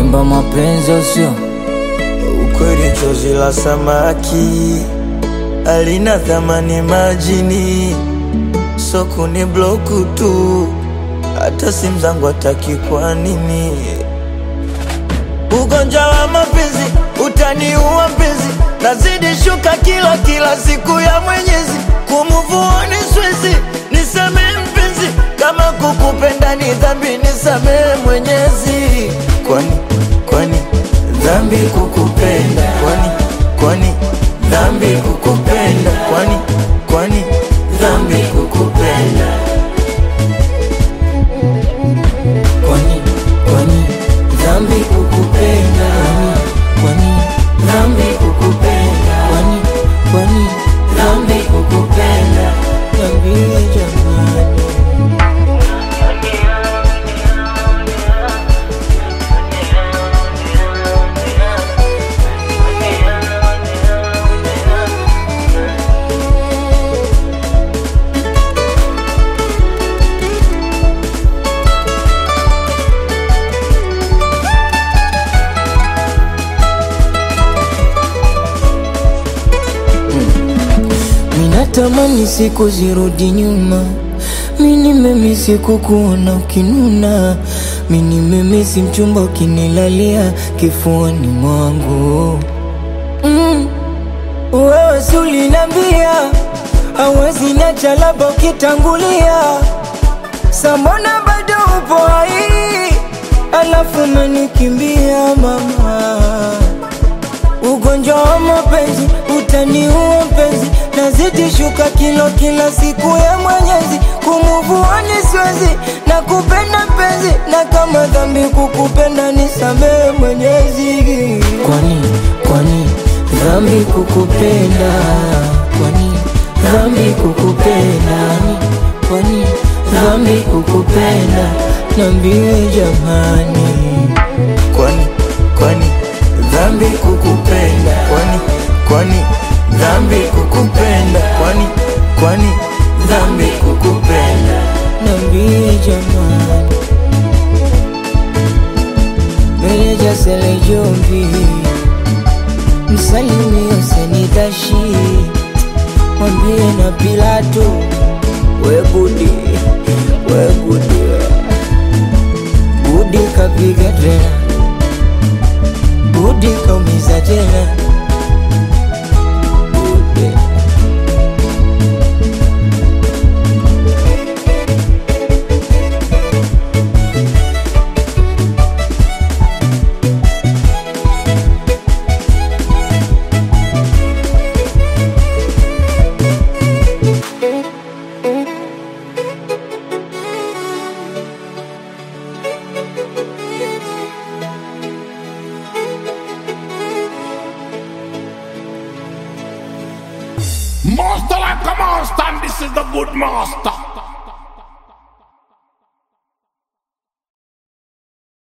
kuimba mapenzi usio Ukweli chozi la samaki alina thamani majini, so kuni bloku tu, hata simu zangu hataki. Kwa nini? Ugonjwa wa mapenzi utaniua mpenzi, nazidi shuka kila kila siku ya Mwenyezi, kumuvuoni swezi, nisamehe mpenzi, kama kukupenda ni dhambi, nisamehe Mwenyezi. Kwani kwani dhambi kukupenda? Kwani kwani dhambi kukupenda? Kwani kwani dhambi kukupenda? kwani kwani dhambi kukupenda kwani dhambi kukupenda kwani kwani dhambi kukupenda niambie jamani Minatamani siku zirudi nyuma, mini memisi kukuona ukinuna, mini memisi mchumba ukinilalia kifuani mwangu mm. Wewe si ulinambia hawezi niacha, labda ukitangulia, samona bado upo hai, alafu umenikimbia mama Ugonjwa wa mapenzi utaniua mpenzi, nazidi shuka kilo kila siku ya Mwenyezi, kumuvuani siwezi na kupenda mpenzi, na kama dhambi kukupenda nisamehe Mwenyezi. Kwani kwani dhambi kukupenda? Kwani dhambi kukupenda? Kwani dhambi kukupenda? Niambie jamani. Kwani kwani dhambi kukupenda? Kwani kwani dhambi kukupenda? Kwani kwani dhambi kukupenda? Niambie jamani, meneja Sele Jombi, msalimie Senitashi, mwambie na Pilato, we Budi, we Budi, Budi kapiga tena, Budi kaumiza tena, Budi. Master like a monster, and this is the good master.